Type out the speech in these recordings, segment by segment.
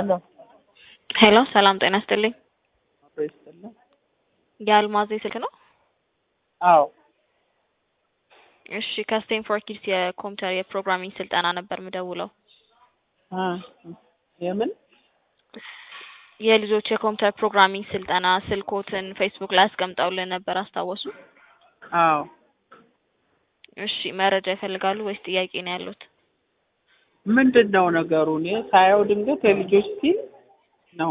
ሄሎ ሄሎ ሰላም ጤና ይስጥልኝ። አብሮ ይስጥልኝ። የአልማዝ ስልክ ነው? አዎ እሺ ከስቴንፎርድ ኪድስ የኮምፒውተር የፕሮግራሚንግ ስልጠና ነበር ምደውለው። አ የምን የልጆች የኮምፒውተር ፕሮግራሚንግ ስልጠና ስልኮትን ፌስቡክ ላይ አስቀምጠውልን ነበር አስታወሱ? አዎ እሺ መረጃ ይፈልጋሉ ወይስ ጥያቄ ነው ያሉት? ምንድን ነው ነገሩ? እኔ ሳየው ድንገት የልጆች ፊልም ነው።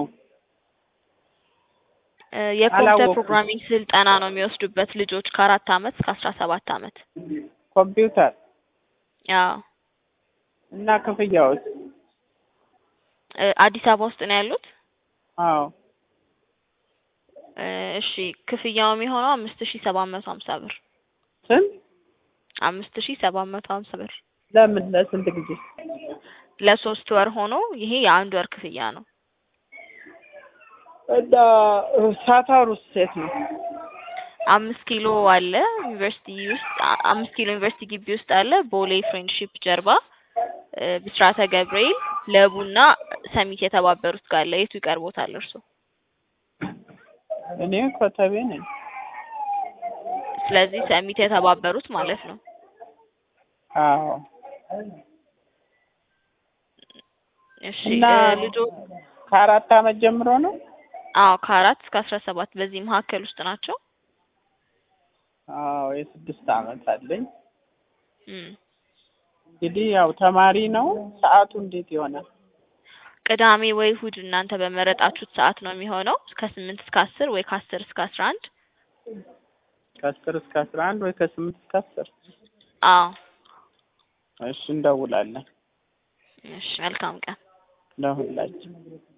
እ የኮምፒውተር አላወኩም። ፕሮግራሚንግ ስልጠና ነው የሚወስዱበት ልጆች ከአራት አመት እስከ አስራ ሰባት አመት። ኮምፒውተር አዎ እና ክፍያዎች? እ አዲስ አበባ ውስጥ ነው ያሉት? አዎ እ እሺ ክፍያው የሚሆነው አምስት ሺ ሰባት መቶ ሀምሳ ብር ስንት? አምስት ሺ ሰባት መቶ ሀምሳ ብር ለምን ለስንት ጊዜ? ለሶስት ወር ሆኖ ይሄ የአንድ ወር ክፍያ ነው። እና ሳታሩስ ሴት ነው? አምስት ኪሎ አለ ዩኒቨርሲቲ ውስጥ አ- አምስት ኪሎ ዩኒቨርሲቲ ግቢ ውስጥ አለ ቦሌ ፍሬንድሺፕ ጀርባ እ ብስራተ ገብርኤል ለቡና ሰሚት የተባበሩት ጋር አለ የቱ ይቀርቦታል እርሶ? እኔ ኮተቤ ነኝ። ስለዚህ ሰሚት የተባበሩት ማለት ነው። አዎ እሺ እና እ ልጆ ከአራት አመት ጀምሮ ነው? አዎ ከአራት እስከ አስራ ሰባት በዚህ መካከል ውስጥ ናቸው። አዎ የስድስት አመት አለኝ። እም እንግዲህ ያው ተማሪ ነው። ሰዓቱ እንዴት ይሆናል? ቅዳሜ ወይ እሁድ እናንተ በመረጣችሁት ሰዓት ነው የሚሆነው ከስምንት እስከ አስር ወይ ከአስር እስከ አስራ አንድ ከአስር እስከ አስራ አንድ ወይ ከስምንት እስከ አስር አዎ እሺ እንደውላለን እሺ መልካም ቀን ለሁላችን